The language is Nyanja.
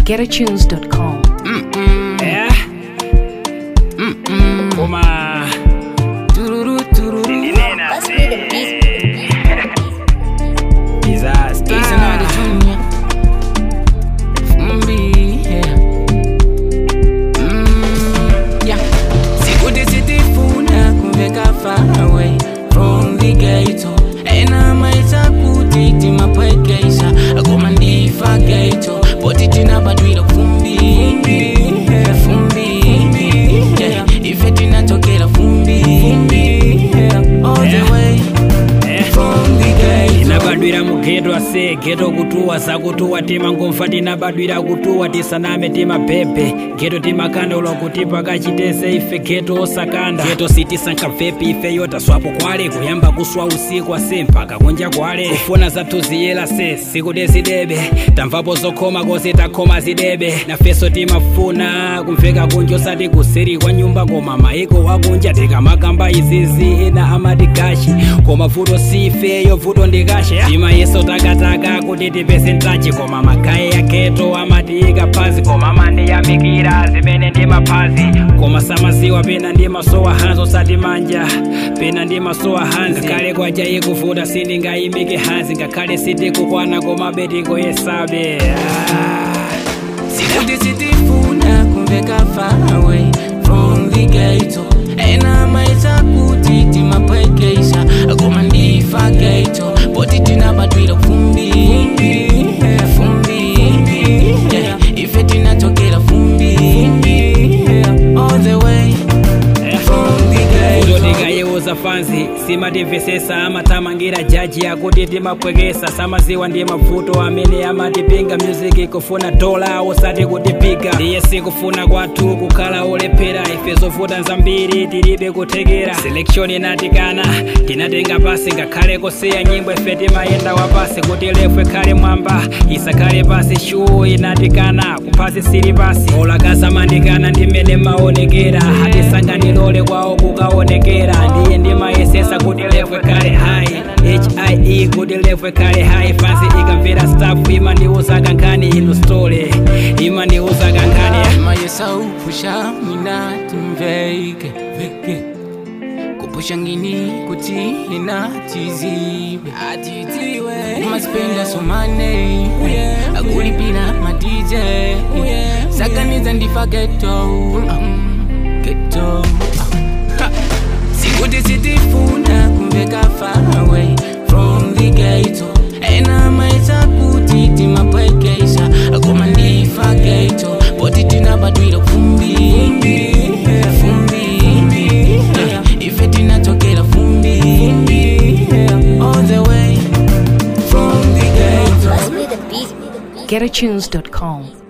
getatunes.com. Yeah. Koma. Tururu, tururu. Ndinena Let's se. be the beast. Disaster. It's another junior. Fumbi, yeah. Mm, yeah. Sikuti sitifuna kuveka far away from the ghetto ena maisha kuti timapwekeisha koma ndifa ghetto poti tinabadwira fumbi yeah, fumbi yeah. ife tinatokera fumbi yeah. all the way from the ghetto inabadwira mugeto ase geto kutuwa sakutuwa timangomfa tinabadwira kutuwa tisaname timabhebhe geto timakandolwa kuti pakachitese ife geto osakanda geto sitisankamvepi ife yota swapo kwale kuyamba kuswa usiku ase mpaka kunja kwale kufuna zathu ziyela se sikuti zidebe tamvapo zokhoma kosi takhoma zidebe nafeso timafuna kumveka kunja osati kuseri kwa nyumba koma maiko wakunja tikamakamba izizi ena amati gashi koma vuto sifeyo vuto ndikashe tima yeso takataka kuti tipese ntachi koma magayi ya geto amatiyika phazi koma amandiyamikira zimene ndimaphazi koma samaziwa pena ndimasowa hanzi osati manja pena ndimasowa hanzi ngakhale kwaja ikuvuta sindingayimike hanzi ngakhale sitikukwana koma betikoyesabe ah. Sikuti sitifuna kumveka far away from the ghetto ena maisha kuti timapwekeisha koma ndifa ghetto poti tinabadwira fumbi yeah, fumbi yeah. ife tinatokera fumbi yeah. all the way from the Uto ghetto ndikayeuza fanzi simatimvesesa amatamangira jaji akuti timapwekesa samaziwa ndi mavuto amene amatipinga music kufuna dola osati kutipiga ndiye sikufuna kwathu kukhala olephera ife zovuta zambiri tilibe kuthekera selection inatikana tinatenga pasi ngakhale kusiya nyimbo ife timayenda wapasi kuti lefu ikhale mwamba isakhale pasi shuu inatikana kuphasi sili pasi olakazamandikana ndimene maonekera hatisanganilole kwawo kukaonekera ndiye ndimayesesa kuti lefu ikhale hai hie kuti lefu ikhale hai fansi ikamvera staff imandiuza kankhani inu stole imandiuza kankhani mayesa upusha mina timveke veke kupusha ngini kuti inatiziwe umasipenda somane akulipira madj sakaniza ndifa geto geto sikuti sitifuna kumveka far away from the ghetto ena maisha kuti timapwekeisha koma ndifa ghetto poti tinabadwira fumbi yeah, fumbi yeah. ife tinatokera fumbi yeah. all the way from the ghetto getatunes.com.